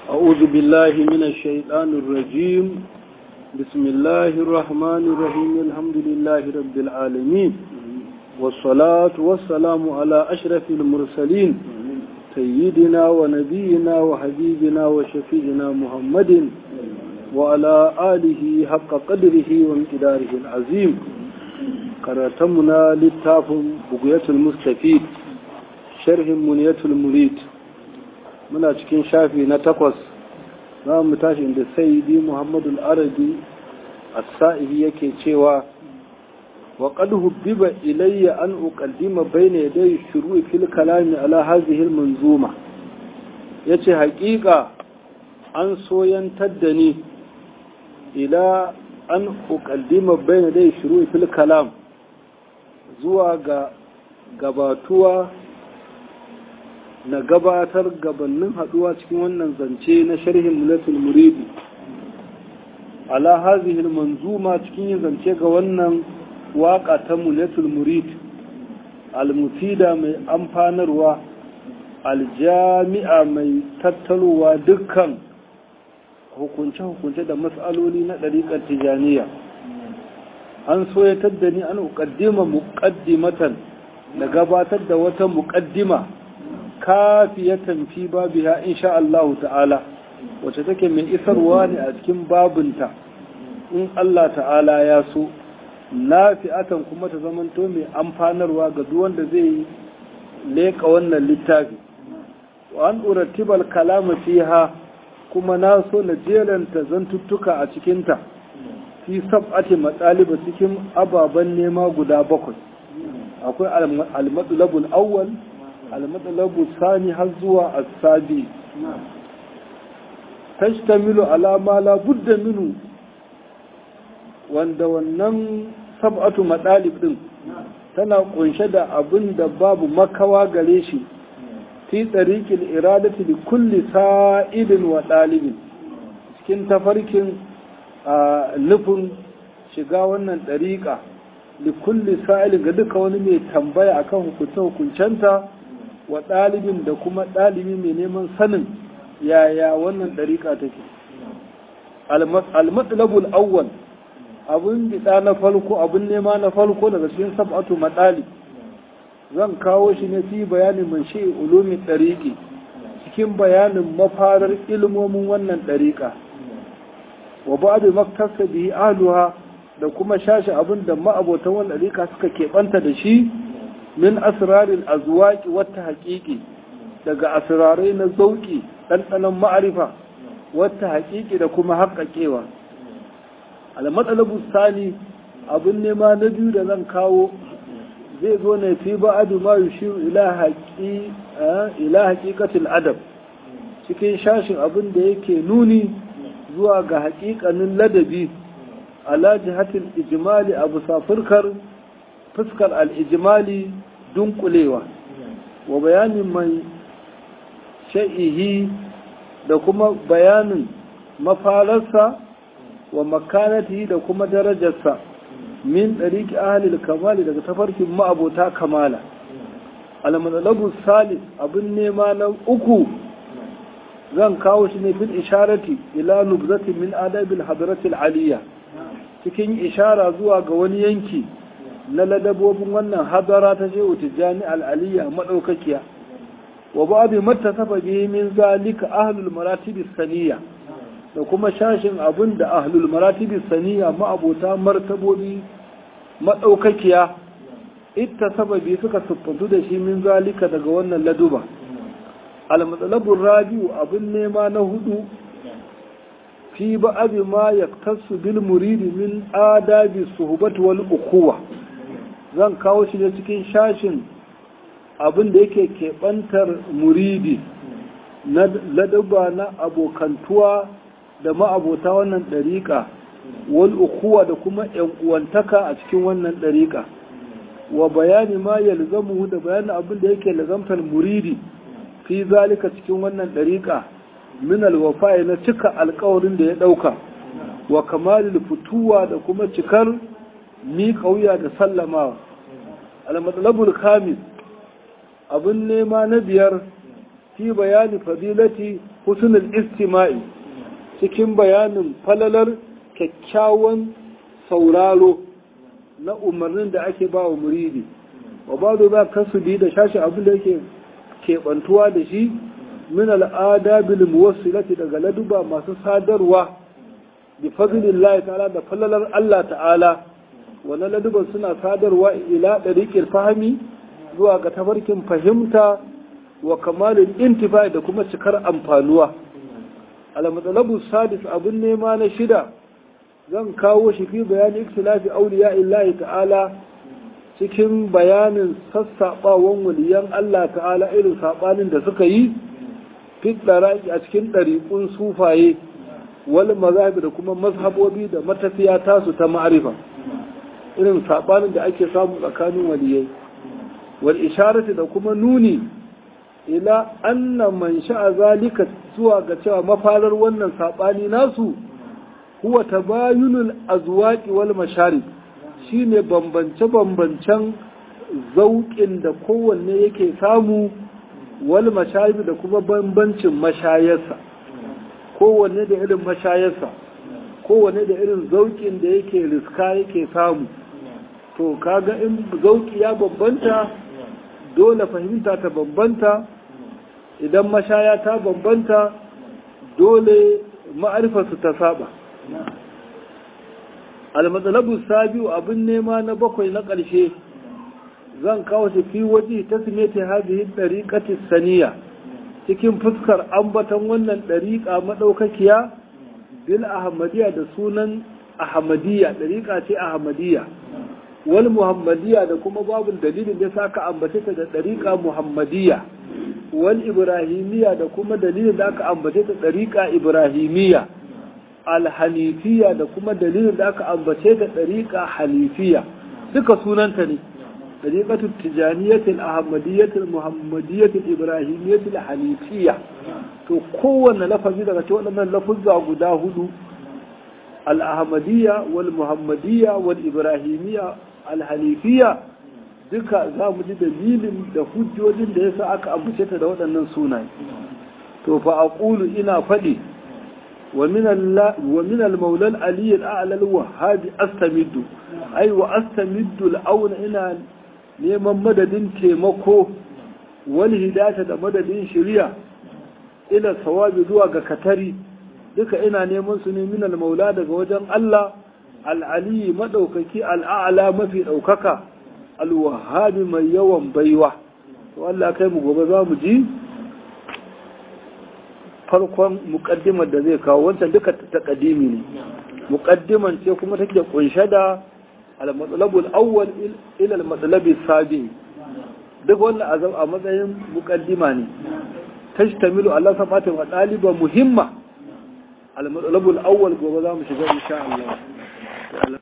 أعوذ بالله من الشيطان الرجيم بسم الله الرحمن الرحيم الحمد لله رب العالمين والصلاة والسلام على أشرف المرسلين سيدنا ونبينا وحبيبنا وشفيعنا محمد وعلى آله حق قدره وامتداره العظيم قراتمنا للتاف بقية المستفيد شرح منية المريد muna cikin shafi na takwas za mu tashi inda sayyidi muhammadu al-arabi as-sa'ibi yake cewa wa qad hubbiba ilayya an uqaddima bayna yaday shuru'i fil kalami ala hadhihi al-manzuma yace haƙiƙa an soyantar da ni ila an uqaddima bayna yaday shuru'i fil kalam zuwa ga gabatuwa na gabatar gabanin haduwa cikin wannan zance na sharhin mulatul muridi ala hazihi manzuma cikin yin zance ga wannan waka ta mulatul murid almufida mai amfanarwa aljami'a mai tattalowa dukkan hukunce-hukunce da matsaloli na ɗariƙar tijaniya an soyatar da ni an uƙaddima muƙaddimatan da gabatar da wata muƙaddima kafiyatan fi babiha insha Allah ta'ala wacce take mai isarwa ne a cikin babinta in Allah ta'ala ya so nafi'atan kuma ta zamanto mai amfanarwa ga duk wanda zai leka wannan littafi wa an uratibal kalama fiha kuma na so na jeranta zantuttuka a cikinta fi sab'ati matsaliba cikin ababen nema guda bakwai akwai al-matsalabul awwal almatsalabu sani har zuwa asabi tashtamilu ala ma la budda minu wanda wannan sab'atu matsalib din tana kunshe da abin da babu makawa gare shi fi tsarikin iradati li kulli sa'idin wa ɗalibin cikin tafarkin nufin shiga wannan ɗariƙa li kulli sa'ilin ga duka wani mai tambaya akan hukunce-hukuncenta wa ɗalibin da kuma ɗalibi mai neman sanin yaya wannan ɗariƙa take almatsalabul awwal abin biɗa na farko abin nema na farko daga cikin sab'atu maɗali zan kawo shi ne fi bayanin man shi ulumin ɗariƙi cikin bayanin mafarar ilmomin wannan ɗariƙa wa ba'adu maktasa bihi ahluha da kuma shashi abin da ma'abotan wannan ɗariƙa suka keɓanta da shi min asrarin azwaki wata haƙiƙi daga asrarai na zauƙi ɗanɗanon ma'arifa wata haƙiƙi da kuma haƙaƙewa almatsalabu sani abin nema na biyu da zan kawo zai zo ne fi ba'adu ma yushiru ila haƙiƙatul adab cikin shashin abin da yake nuni zuwa ga haƙiƙanin ladabi ala jihatil ijimali abu safurkar fuskar al'ijimali dunkulewa wa bayanin mai sha'ihi da kuma bayanin mafararsa wa makanati da kuma darajarsa min ɗariki ahalil kamali daga tafarkin ma'abota kamala almadalabu salis abin nema na uku zan kawo shi ne fil isharati ila nubzati min adabil hadratil aliyya cikin ishara zuwa ga wani yanki na ladabobin wannan hadara ta shehu tijjani al'aliyya maɗaukakiya wa babu mata saba bihi min zalika ahlul maratibi saniya da kuma shashin abin da ahlul maratibi saniya ma'abota martabobi maɗaukakiya ita sababi suka siffantu da shi min zalika daga wannan laduba al-matsalabun rabi'u abin nema na hudu fi ba'abi ma yaktasu bil muridi min adabi suhbat wal ukuwa zan kawo shi ne cikin shashin abin da yake keɓantar muridi na ladaba na abokantuwa da ma'abota wannan ɗariƙa wal ukuwa da kuma ‘yan uwantaka a cikin wannan ɗariƙa wa bayani ma ya lizamu da bayanin abin da yake lazamtar muridi fi zalika cikin wannan ɗariƙa min alwafa'i na cika alkawarin da ya ɗauka wa kamalil fituwa da kuma cikar miƙa wuya da sallamawa al-matsalabul khamis abin nema na biyar fi bayani fadilati husnul istima'i cikin bayanin falalar kyakkyawan sauraro na umarnin da ake ba wa muridi wa ba da za kasu bi da shashi abin da yake keɓantuwa da shi min al'ada bil muwassilati daga laduba masu sadarwa bi fadlillahi ta'ala da falalar Allah ta'ala wannan laduban suna sadarwa ila dariqil fahmi zuwa ga tafarkin fahimta wa kamalin intifa da kuma cikar amfanuwa al-matsalabu sadis abin nema na shida zan kawo shi fi bayanin ikhtilafi awliya illahi ta'ala cikin bayanin sassaɓawan waliyan Allah ta'ala irin saɓanin da suka yi fiɗaraki a cikin ɗariƙun sufaye wal mazhabi da kuma mazhabobi da matafiya tasu ta ma'arifa irin saɓanin da ake samu tsakanin waliyai wal isharati da kuma nuni ila anna man sha'a zalika zuwa ga cewa mafarar wannan saɓani nasu huwa tabayunul azwaqi wal masharib shine bambance-bambancen zauƙin da kowanne yake samu wal mashayi da kuma bambancin mashayarsa kowanne da irin mashayarsa kowanne da irin zauƙin da yake riska yake samu to kaga in zauƙi ya bambanta dole fahimta ta bambanta idan mashaya ta bambanta dole ma'arifarsu ta saba almatsalabu sabiu abin nema na bakwai na ƙarshe zan kawo shi fi waje ta simete hadihi ɗariƙati saniya cikin fuskar ambatan wannan ɗariƙa maɗaukakiya bil ahmadiyya da sunan ahmadiyya ɗariƙa ce ahmadiyya wal muhammadiyya da kuma babu dalilin da aka ambace ta da ɗariƙa muhammadiyya wal ibrahimiyya da kuma dalilin da aka ambace ta ɗariƙa ibrahimiyya alhanifiya da kuma dalilin da aka ambace da ɗariƙa hanifiya duka sunanta ne ɗariƙatul tijaniyatul ahmadiyyatul muhammadiyyatul ibrahimiyyatul hanifiya to kowanne lafazi daga cikin waɗannan lafuzza guda hudu al-ahmadiyya wal muhammadiyya wal ibrahimiyya al-hanifiya duka za mu ji dalilin da hujjojin da yasa aka ambace ta da waɗannan sunaye to fa aqulu ina faɗi ومن الله ومن المولى العلي الاعلى الوهاب استمد اي واستمد الاون ina neman madadin taimako wal hidayata da madadin shari'a ila sawabi zuwa ga katari duka ina neman su ne min al maula daga wajen Allah al ali madaukaki al a'la mafi daukaka al wahhabi mai yawan baiwa to Allah kai mu gobe za mu ji farkon mukaddimar da zai kawo wancan duka taqdimi ne mukaddiman ce kuma take kunshe da al-matsalabul awwal ila al-matsalabi sabi duk wannan azab a matsayin mukaddima ne tashtamilu Allah sabatin wa daliba muhimma al-matsalabul awwal gobe za mu shiga insha Allah